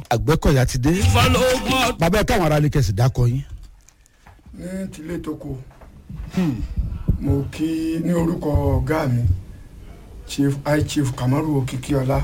àgbẹ̀kọ̀yà ti dé bàbá ẹ̀ káwọn ará ilé kẹsì dákọ yín. ní tilé toko mo kí ní orúkọ ọ̀gá mi chief high chief kamaru okikiola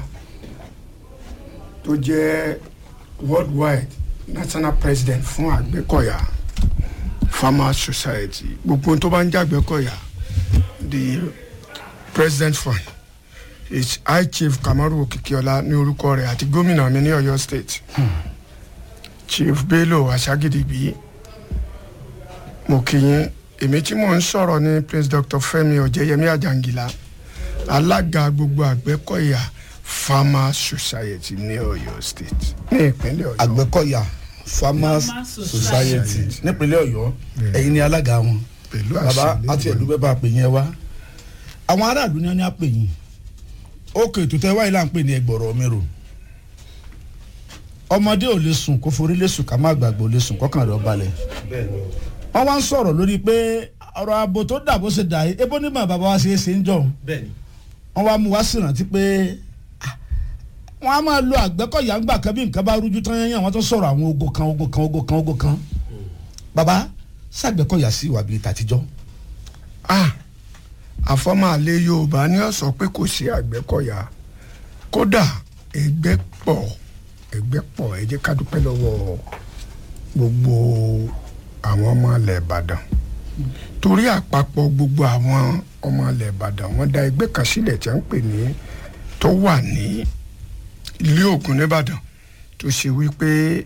tó jẹ́ worldwide national president fún àgbẹ̀kọ̀yà farmers society gbogbo ohun tó bá ń jẹ́ àgbẹ̀kọ̀yà the president fund is high chief kamaru okikiola ní orúkọ rẹ̀ àti gómìnà mi ní ọ̀yọ́ state chief bello aṣágídígbì mo kí yín èmi tí mò ń sọ̀rọ̀ ní prince dr femi ọ̀jẹ̀yẹmí àjàngìlá alága gbogbo àgbẹ̀kọ̀yà farmers society ní ọ̀yọ́ state ní ìpínlẹ̀ ọ̀yọ́ àgbẹ̀kọ̀yà farmers society nípínlẹ̀ ọ̀yọ́ ẹ̀yin ni alága wọn pẹ̀lú bàbá àṣẹ àti ẹ̀dúgbẹ́ bá a pè yẹn wá àwọn aráàlú ni wọ́n ní a pè yín ókè ètò tẹ́ wáyé là ń pè ní ẹgbọ̀rọ̀ mi rò ọmọdé ò lè sùn kó forí lè sùn ká má gbàgbọ́ lè sùn kọ́kàn rẹ̀ ó balẹ̀ wọ́n wá ń sọ̀rọ̀ lórí pé ọ̀rọ̀ ààbò tó dà bó ṣe dà yìí ebó nígbà bàbá wa ṣe é ṣe ń jọ̀ wọ́n wá mú wá sí ìrántí pé ah, wọ́n á máa lo àgbẹ̀kọ̀yà ńgbà kan bí nǹkan bá rújú tán yẹn wọ́n tó sọ̀rọ̀ àwọn ogo kan ogo kan ogo kan ogo kan bàbá ṣàgbẹ̀kọ̀yà sí ìwà bíi tàtijọ́ ah àfọ́màlẹ́ yorùbá ní ọ̀sán pé kò sí àgbẹ̀kọ̀yà kódà ẹgbẹ́ pọ̀ ẹgbẹ́ pọ̀ ẹ jẹ́ ká dúpẹ́ lọ́wọ́ gbogbo àwọn ọmọ ilẹ̀ ìbàdàn torí àpapọ̀ gbogbo àwọn ọmọ ilẹ̀ ìbàdàn wọ́n dá ẹgbẹ́ kan sílẹ̀ tí wọ́n ń pè ní tó wà ní ilé ògùn nìbàdàn tó ṣe wípé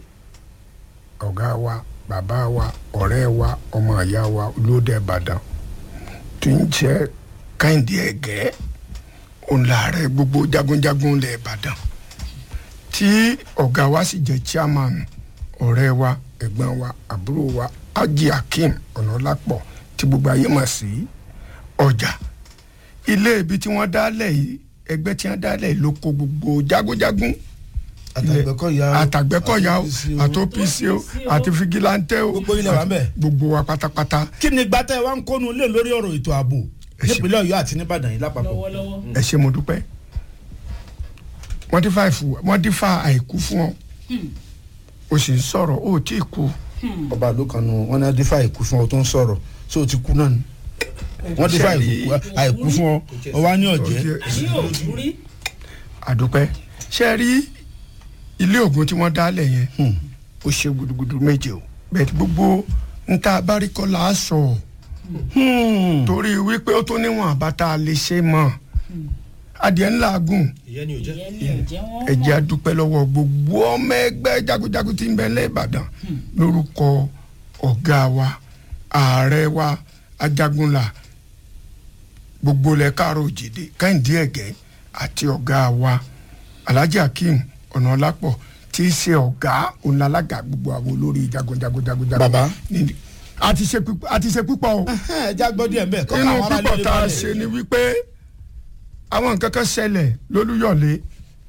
ọ̀gá wa bàbá wa ọ̀rẹ́ wa ọmọ ìyá wa olóde ìbàdàn tó ń jẹ́ káyìndé ẹ̀gẹ́ òun làárẹ̀ gbogbo jagunjagun ilẹ̀ ìbàdàn tí ọ̀gá wa sì jẹ́ chairman ọ̀rẹ́ wa ẹ̀gbọ́n wa àbúrò wa Haji Akeem Ọ̀nàlápọ̀ tí gbogbo ayé mọ̀ sí ọjà ilé ibi tí wọ́n dálẹ̀ yìí ẹgbẹ́ tí wọ́n dálẹ̀ yìí ló kó gbogbo jagunjagun àtàgbẹ̀kọ̀yà o, àtàgbẹ́kọ̀yà o àti àti OPC o àti figilante o Gbogbo ilẹ̀ wà ń bẹ̀. gbogbo wa pátápátá kí ni gbàtẹ́ wa ń kónu lé lórí ọ̀rọ̀ ètò ààbò Ẹ ṣe- nípínlẹ̀ ọ̀yọ́ àti nìbàdàn yìí lápapọ̀ ẹ ṣe mo dúpẹ́ wọ́n dín fa ìfù wọ́n dín fa àìkú fún ọ o sì ń sọ̀rọ̀ o ò tí ì kú ọba àlọ́ kan nù wọn ní adífà àìkú fún ọ tó ń sọ̀rọ̀ ṣé o ti kú náà ni wọ́n dífà àìkú- àìkú fún ọ ọ wá ní ọ̀jẹ́ àní òòjú rí àdúpẹ́ ṣe rí ilé ògùn tí wọ́n dálẹ̀ yẹn ó ṣe gudugudu méje o bẹ́ẹ̀ gbogbo níta abárikọ́lá á sọ torí wípé ó tó níwọ̀n àbáta lè ṣe mọ́ adìẹ ńlá gùn ìyẹn ni ò jẹ́ wọ́n ẹ jẹ́ a dúpẹ́ lọ́wọ́ gbogbo ọmọ ẹgbẹ́ jagunjagun tí ń bẹ lẹ́ Ìbàdàn lórúkọ ọ̀gá wa ààrẹ wa ajagunla gbogbo lẹ káàró òjìdè Kẹ́hìndé Ẹ̀gẹ́ àti ọ̀gá wa Alhaji Akeem Ọ̀nàlápọ̀ tí í ṣe ọ̀gá onílága gbogbo àwọn olórí jagunjagun jagunjagun. Bàbá. Ní- a ti ṣe púpọ̀- a ti ṣe púpọ̀ o ẹ já gbọ́ díẹ̀ mbẹ́ kọ́ inú àwọn aráàlú púpọ̀ lè tá a balẹ̀. ṣe ni wípé àwọn nǹkan kan ṣẹlẹ̀ lólúyọ̀lé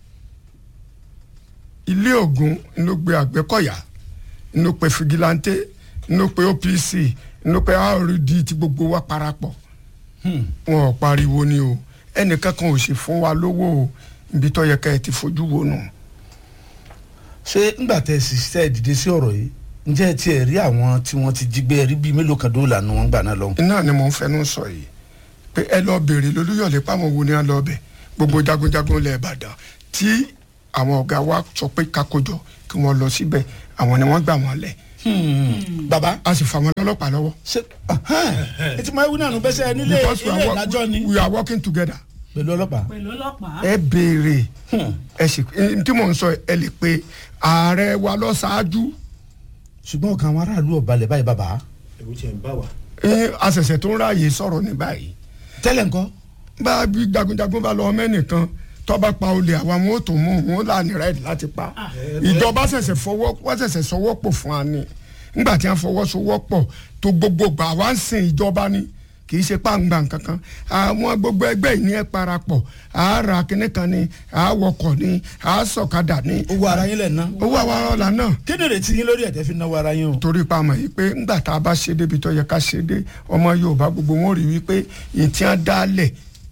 ilé ògùn ló gbé àgbẹ̀kọ̀yà ló pe fìgìláńtẹ́ ló pe OPC ló pe RD tí gbogbo wa parapọ̀ wọn ò pariwo ni o ẹnìkan kan ò sì fún wa lówó o ibi tó yẹ ká ẹ ti fojú wo nù. ṣé ńgbà tẹ sì ṣe dìde sí ọ̀rọ̀ yìí ǹjẹ́ ẹ tiẹ̀ rí àwọn tí wọ́n ti jí gbé rí bíi mélòó kan dóòlà nu wọn gbà náà lọ́hùn. iná ni mò ń fẹnu sọ yìí pé ẹ lọ béèrè lólúyọ̀lé páwọn wo ni wọn lọ bẹ̀ gbogbo jagunjagun ilẹ̀ ìbàdàn tí àwọn ọ̀gá wa sọ pé kakojọ kí wọ́n lọ síbẹ̀ àwọn ni wọ́n gbà wọ́n lẹ̀ bàbá a sì fà wọ́n lọ́lọ́pàá lọ́wọ́. ṣe etí máa wí náà nù bẹ́sẹ̀ nílé because we ilé are, ìdájọ́ ni wo- we are working together. pẹ̀lú ọlọ́pàá. pẹ̀lú ọlọ́pàá ẹ béèrè ẹ sì n tí mò ń sọ ẹ lè pe ààrẹ wa lọ ṣáájú ṣùgbọ́n ọkàn àwọn aráàlú ọ̀balẹ̀ báyìí bàbá ẹ̀rù tiẹ̀ ń bá wa. ẹ àṣẹ̀ṣẹ̀ tó ń ráàyè sọ̀rọ̀ ní báyìí tẹ́lẹ̀ ńkọ́ bá a bí jagunjagun bá lọ mẹ́nìkan tọ́ba pa olè àwọn wọn ò tó mú wọn là ní rẹ́ẹ̀dì láti pa ìjọba ṣẹ̀ṣẹ̀ fọwọ́ wọ́n ṣẹ̀ṣẹ̀ sọwọ́ pọ̀ fún wa ni nígbà tí wọ́n fọwọ́ sowọ́ pọ̀ tó gbogbo gbà wá ń sìn ìjọba ni kì í ṣe pàǹgbà kankan àwọn gbogbo ẹgbẹ́ yìí ní ẹ parapọ̀ àárà kínní kan ni àáwọkọ̀ ni àásọ̀kadà ni owó ara yín lẹ̀ ná. owó àwọn ọ̀la náà kí ni ìrètí yín lórí ẹ̀tẹ́ fi náwó ara yín o. torí pa mọ̀ yìí pé ńgbà tá a bá ṣe débi tó yẹ ká ṣe dé ọmọ Yorùbá gbogbo wọn rí wípé ìtí á dálẹ̀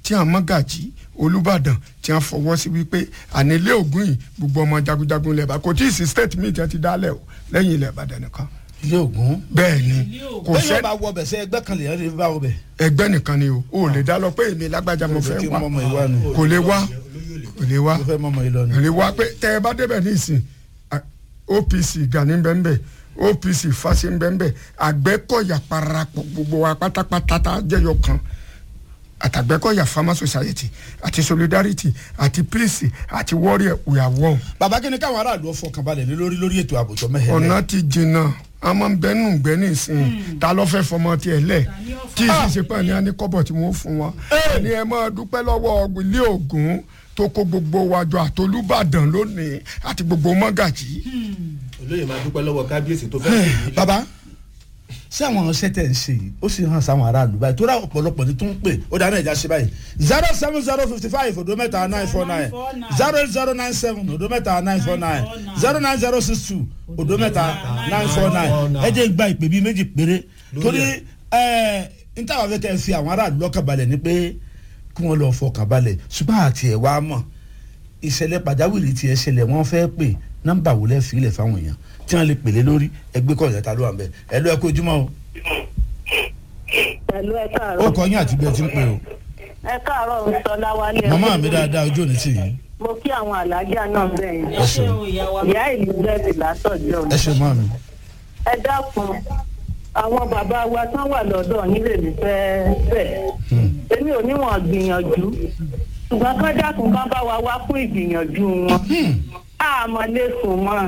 tí àwọn mọ́gàjì olùbàdàn tí wọ́n fọwọ́ sí wípé ànílé ògùn yìí gbogbo ọmọ jagunjagun ilẹ̀ ìbàdàn kò tí ì sí state mi tí wọ́n ti dálẹ̀ o lẹ́yìn ilẹ̀ ìbàdàn nìkan ilé ògún. bẹ́ẹ̀ ni Ilé Ògún. kò bẹ́ẹ̀ sẹ́ yóò bá wọ bẹ̀ sẹ́ ẹgbẹ́ kan lè yẹn lè bá wọ bẹ̀. ẹgbẹ́ nìkan ni o ò lè dá lọ pé èmi lágbájá mo fẹ́ kí wá n mọ̀mọ́ ìwà ni. kò lè wá kò lè wá mo fẹ́ mọ̀mọ́ ìlọ ni. kò lè wá pé tẹ́ ẹ bá débẹ̀ ní ìsìn a- OPC Gani bẹ́ẹ̀ OPC Fáṣe bẹ́ẹ̀ Àgbẹ̀kọ̀yà parapọ̀ gbogbo wa pátápátá tá a jẹ́yọ kan àtàgbẹ̀kọ̀yà Farmer Society àti Solidarity àti Peace àti Warrior we are one. bàbá kí ni káwọn aráàlú ọ̀fọ̀ kan balẹ̀ lé lórí lórí ètò àbùtọ́ mẹ́hẹ̀ẹ́. ọ̀nà ti jìnnà a máa ń bẹnu gbẹ ní ìsìn ta ló fẹ́ fọmọ tiẹ̀ lẹ̀ ni ó tí ìṣiṣẹ́ pẹ̀ ní anikọ́bọ̀ tí wọ́n fún wọn. ẹni ẹ máa dúpẹ́ lọ́wọ́ ilé Ògún tó kó gbogbo wájú àtolúbàdàn lónìí àti gbogbo mọ́gàjì. olóyè máa dúpẹ́ lọ́wọ́ kábíyèsí tó fẹ́ pè mí. bàbá ṣé àwọn ọṣẹ tẹ̀ ń ṣe yìí ó sì hàn sáwọn aráàlú báyìí tó rà ọ̀pọ̀lọpọ̀ ní tó ń pè ó dáná ìjà ṣe báyìí zero seven zero fifty five odo mẹ́ta nine four nine zero eight zero nine seven odo mẹ́ta nine four nine zero nine zero six two odo mẹ́ta nine four nine ẹ jẹ́ gba ìpè bíi méjì péré torí ẹ n táwọn afẹ́ kẹ́ ẹ fi àwọn aráàlú lọ́kàn balẹ̀ ni pé kí wọ́n lọ fọkàn balẹ̀ ṣùgbọ́n àti ẹ̀ wá mọ̀ ìṣẹ̀lẹ̀ pàjáwìrì tiẹ̀ ṣẹlẹ̀ wọ́n fẹ́ pè nọ́mbà wo lẹ́ fi ilẹ̀ fáwọn èèyàn tí wọ́n lè pèlè lórí ẹgbẹ́ kọ̀ ìyàtà ló wà ń bẹ̀ ẹ lọ ẹ kó ojúmọ́ o pẹ̀lú ẹ ó káàárọ̀ kọ yín àti bí ẹ ti ń pè o ẹ káàárọ̀ ń sọ láwálé màmá mi dáadáa ojú òní tì yín mo kí àwọn alájà náà bẹ́ẹ̀ ẹ ṣe o ìyá wa. ìyá ìlú bẹ́ẹ̀ látọ̀jọ́ ẹ ṣe mọ́ mi. ẹ dákun àwọn bàbá wa tán wà lọ́dọ̀ nílé mi fẹ́ fẹ́ èmi ò níwọ̀n gbìyànjú ṣùgbọ́n kán dákun kán bá wa wá fún ìgbìyànjú wọn àmọ́ lè sùn mọ́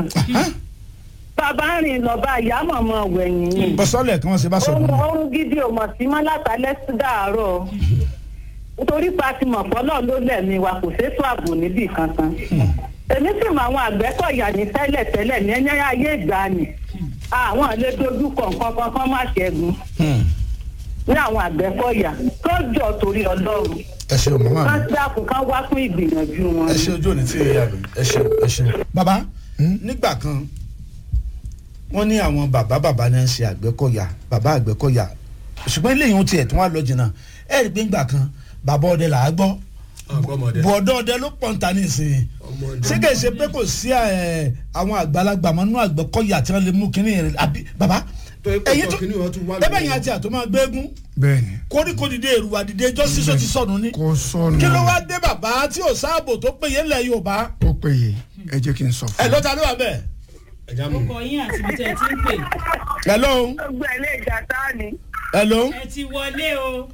bàbá ń rìn lọ bá ìyá mọ̀mọ́ wẹ̀yìn yìí bọ́sọ́lẹ̀ kí wọ́n ṣe bá sọ ohun fún mi. ohun gidi ò mọ̀ sí mọ́ látàlẹ́ sí dàárọ̀ nítorí pa ti mọ̀ fọ́lọ́ ló lẹ̀mí wa kò sétò ààbò níbì kankan èmi sì mọ àwọn àgbẹ̀kọ̀yà ní tẹ́lẹ̀ tẹ́lẹ̀ ní ẹ̀yẹ́ ayé ìgbàanì àwọn lè dojú kọ nǹkan kankan má ṣẹ́gun Hmm. ní àwọn àgbẹ̀kọ̀yà tó jọ torí ọlọ́run ẹ ṣe màmá kán mi dákun kán wá fún ìgbìyànjú wọn. ẹ ṣe ojú òní tì yín àbí ẹ ṣe ẹ ṣe. bàbá nígbà kan wọ́n ní àwọn bàbá bàbá náà ń ṣe àgbẹ̀kọ̀yà bàbá àgbẹ̀kọ̀yà ṣùgbọ́n ilé ìhun tiẹ̀ tí wọ́n á lọ jìnnà ẹ rí i pé ńgbà kan bàbá ọdẹ là á gbọ́ ọgbọmọdé bọ̀dọ̀ ọdẹ ló pọ̀ ń ta ní ìsìn ọmọdé ṣé kìí ṣe pé kò sí ẹ, àwọn àgbàlagbà mọ́ nínú àgbẹ̀kọ̀yà tí wọ́n lè mú kínní yẹn àbí bàbá tó ẹ ẹ̀yin pọ̀ tó kínní wọn tún wá bẹ́ẹ̀ yẹn àti àtọ́ máa gbẹ́gun bẹ́ẹ̀ni koríko dìde èrùwà dìde ẹjọ́ sísọ ti sọnù ní. kò sọnù kí ló wá dé bàbá tí ò sáàbò tó péye ńlẹ̀ yorùbá. ó péye ẹ jẹ́ kí n sọ ẹ fún ló ta ló wà bẹ́ẹ̀. ẹja ó mú kọ yín àti ibi tẹ́ ẹ ti ń pè. ẹ ló gbogbo ẹ̀ lè jà sáà ni. ẹ ló ẹ ti wọlé o.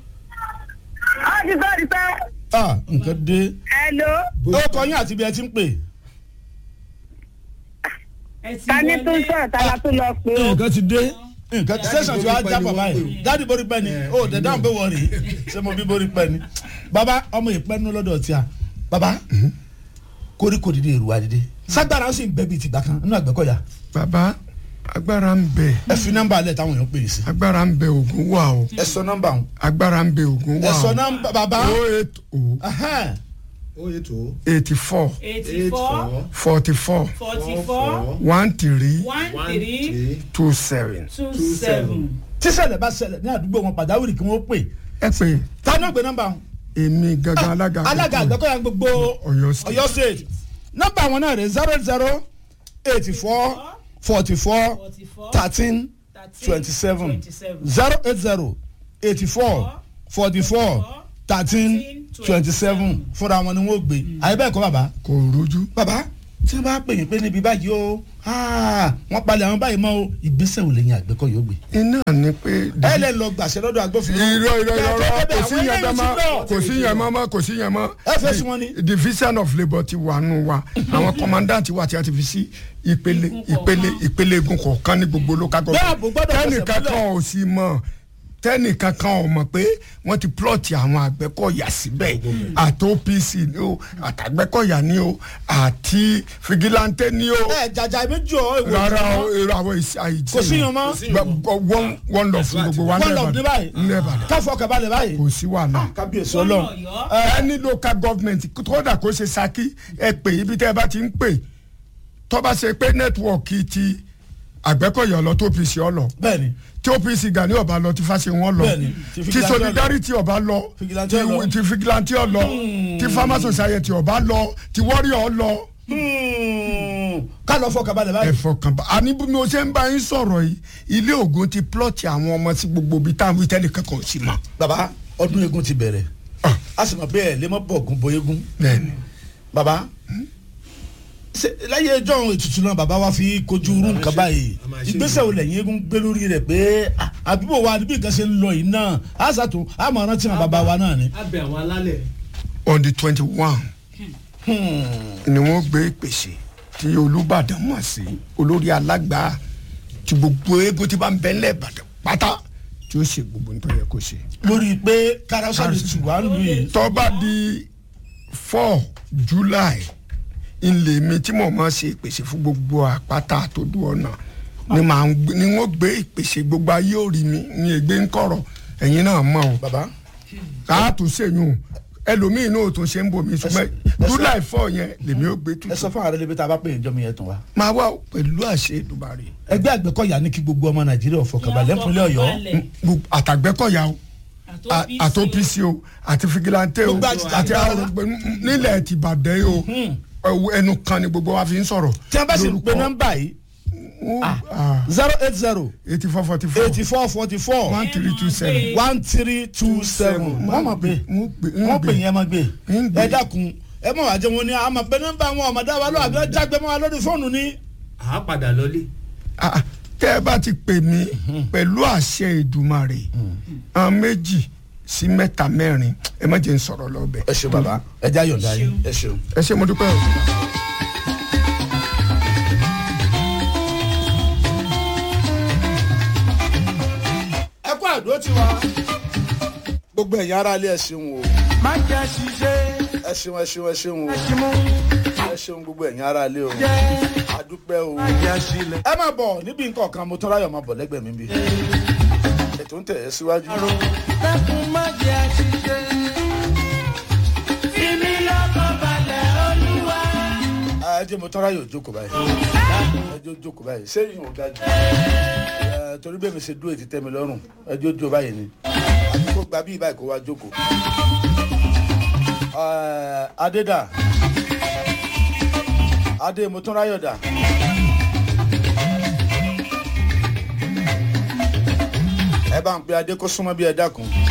á ti sọ ti sọ ah nǹkan dé. ẹ ló ó kọ yín àti bí ẹ ti ń pè. ẹ ti ta ní tó ń wọlé. sọ̀rọ̀ ta la tó lọ pé ó. nǹkan ti dé nǹkan ti sẹ́sàn tí wàá borí pẹ́ jábọ̀ ni wọ́n báyìí pè. dáàdi borí pẹ́ ni ó dẹ̀ dáhùn pé wọ́n rí ṣé mo bí borí pẹ́ ni. bàbá ọmọ ìpẹ́ nínú lọ́dọ̀ tí a bàbá koríko dìde èrùwà dìde ságbára ó sì ń bẹ́ bíi tìgbà kan nínú àgbẹ̀kọ̀yà bàbá agbára ń bẹ ẹ fi nọ́mbà alẹ́ táwọn èèyàn pè é sí. agbára ń bẹ ògùn wà o ẹ sọ nọ́mbà ọ̀hún agbára ń bẹ ògùn ẹ wà sọ o nọ́mbà bàbá. o eight o Ahán. ó yẹ tó eighty four eighty eight four four forty four forty four four one three one one three three two seven. two Two seven. tíṣẹ̀lẹ̀ bá ṣẹlẹ̀ ní àdúgbò wọn pàjáwìrì kí wọ́n pè ẹ pé ta náà gbé nọ́mbà wọn. èmi gangan alága alága àgbẹ̀kọ̀yà àgbẹ̀kọ̀yà gbogbo Ọ̀yọ́ State. Ọ̀yọ́ state nọ́mbà wọn náà rẹ̀ zero zero eighty four forty four forty four thirteen twenty seven zero eight zero eighty four forty four thirteen twenty seven fúnra wọn ni wọ́n gbé àyè bẹ́ẹ̀ kọ́ bàbá kò rújú bàbá tí wọ́n bá pè yín pé níbi báyìí o ah, wọ́n palẹ̀ àwọn báyìí mọ́ o ìgbésẹ̀ wo lẹ́yìn àgbẹ̀kọ̀ yóò gbé iná ni pé. ẹ lè lọ gbàṣẹ lọ́dọ̀ agbófinró irọ́ irọ́ irọ́ irọ́ kò sí yẹn Àwọn mọ́ eléyìí ti kò sí yẹn mọ́ mọ́ kò sí yẹn mọ́. Ẹ fẹ́ sí wọn ni. division of labour ti wà nù wa àwọn commandant wa ti a ti fi sí ìpele Igun ìpele kọ̀ọ̀kan. ìpele igun kọ̀ọ̀kan ní gbogbo local Bẹ́ẹ̀ àbò gbọ́dọ̀ fẹsẹ̀ tẹ́nìkan múlẹ̀. kan ò sí mọ̀ tẹ́nìkan kan ò mọ̀ pé wọ́n ti plọ̀tì àwọn àgbẹ̀kọ̀yà síbẹ̀ àti OPC ni o àtàgbẹ̀kọ̀yà ni o àti fìgìláńtẹ́ ni o ẹ jàjà méjì ọ èwo rárá o èrò àwọn àìsí kò sí yan mọ́ wọ́n wọ́n lọ fún gbogbo wa wọ́n lọ ní báyìí Nìbàdàn káfọ́ kabalẹ̀ báyìí kò sí wàhálà kábíyèsí Gómìnà ọlọ́run Ọ̀yọ́. ẹni local government kódà kó ṣe Ṣakí ẹ pè ibi tẹ́ ẹ bá ti ń pè tó bá ṣe pé nẹ́tíwọ̀kì ti àgbẹ̀kọ̀yà lọ tó pc ọ lọ bẹ́ẹ̀ni tí opc gani ọba lọ tí fásiwọn lọ Bẹ́ẹ̀ni, tí tí Fìgìláńtì solidarity ọba lọ Fìgìláńtì tí ọlọ. tí figilanti ọlọ tí farmer society ọba lọ tí warrior ọlọ ká lọ fọkàn balẹ̀ báyìí. ẹ̀fọ́ kan bá àní bí mo ṣe ń bá yín sọ̀rọ̀ yìí ilé ògùn ti plọ̀tì àwọn ọmọ sí gbogbo ibi táwọn ìtẹ́lẹ̀ kankan ò sí mọ́. baba ọdún eégún ti bẹ̀rẹ̀ Ah. a sì mọ̀ pé ẹ̀ lè mọ́ bọ̀ gún bo eégún bẹ́ẹ̀ni baba ṣe láyé ẹjọ́ ohun ètùtù náà baba wa fi kojú irú nǹkan báyìí a máa ṣe ìgbésẹ̀ wo lẹ́yìn eégún gbé lórí rẹ̀ pé ah, àbíbò wa níbi nǹkan ṣe ń lọ yìí náà a ṣàtún a mọ̀ rántí àwọn baba wa náà ni. a bẹ àwọn alálẹ̀. on the twenty one ni wọ́n gbé ìpèsè tí olùbàdàn mọ̀ sí olórí alágbá tí gbogbo eégún tí bá ń bẹ ńlẹ̀ ìbàdàn pátá tí ó ṣe gbogbo nítorí yẹ kó ṣe. lórí pé karasa lè tù wá lù yìí. tó bá di four july ilé mi tí mo máa ṣe ìpèsè fún gbogbo àpáta àtòdú ọ̀nà ni màá ń gbé- ni wọ́n gbé ìpèsè gbogbo ayé òrì mi ní ègbé ń kọ̀rọ̀ ẹ̀yin náà mọ̀ o baba káà tún ṣèyún ẹlòmíín náà tún ṣe ń bò mí ṣùgbọ́n ẹ sọ- july four yẹn lèmi ó gbé ẹ tuntun sọ fún àwọn ẹlẹ́bí tá a bá pè é jọmọ yẹn tán wa. máa wá pẹ̀lú àṣẹ ìdúbàrè ẹgbẹ́ àgbẹ̀kọ̀yà ní kí gbogbo ọmọ nàìjíríà fọkànbalẹ̀ fúnlẹ̀ ọ̀yọ́ Gbogbo àtàgbẹ́kọ̀yà o a- àti opc o àti figilante o Gbogbo àti àti àgbẹ̀- arọgbẹ nílẹ̀ tìbàdàn o ẹwọ ẹnu kan ni gbogbo wa fi ń sọ̀rọ̀ tí a bá sì pe nọ́mbà yìí zero eight zero eighty four forty four eighty four forty four one three two seven one three two seven wọ́n mọ̀ pé wọ́n pè yẹn mọ̀ gbé ń gbé. ẹ dákun ẹ mọ̀ wá jẹ́ wọn ni àmọ̀ pé nọ́mbà àwọn ọmọdé wa lọ́wọ́ àbí wọ́n jágbe mọ́ wa lórí fóònù ni. a á padà lọlé. Ah, tẹ́ ẹ bá ti pè mí pẹ̀lú àṣẹ ìdùmarè àwọn méjì sí mẹ́ta mẹ́rin ẹ má jẹ́ ń sọ̀rọ̀ lọ́bẹ̀. ẹ ṣeun bàbá ẹ já yọ̀ǹda yín ẹ ṣeun. ẹ ṣe mo dúpẹ́ o. ẹ kó àdó tí wa. gbogbo ẹ̀yin ará ilé ẹ ṣeun o má jẹ́ ṣiṣẹ́ ẹ ṣeun ẹ ṣeun ẹ ṣeun o ṣimú ẹ ṣeun gbogbo ẹ̀yin ará ilé o jẹ́ àdúpẹ́ o. má jẹ́ ṣílẹ̀. ẹ máa bọ̀ níbi nǹkan kan mo tún ráyọ̀ máa bọ̀ lẹ́gbẹ̀ẹ́ mi bí. ètò ń tẹ̀ ẹ́ síwájú. dákun má jẹ́ ṣiṣẹ́. Fimi lọ́kàn balẹ̀ olúwa. ẹ jẹ́ mo tún ráyọ̀ jókòó báyìí. ẹ jẹ́ ó jókòó báyìí ṣé ìyẹn ò ga jù. ẹ torí bẹ́ẹ̀ mi ṣe dúró ètí tẹ́ mi lọ́rùn ẹ jẹ́ ó jó báyìí ni. àbí kó gba bí báyìí kó wá jókòó. Ẹ, adédà adé mo tún ráyọ̀ dà. ẹ bá ń pe adé kó súnmọ́ bí ẹ dákun.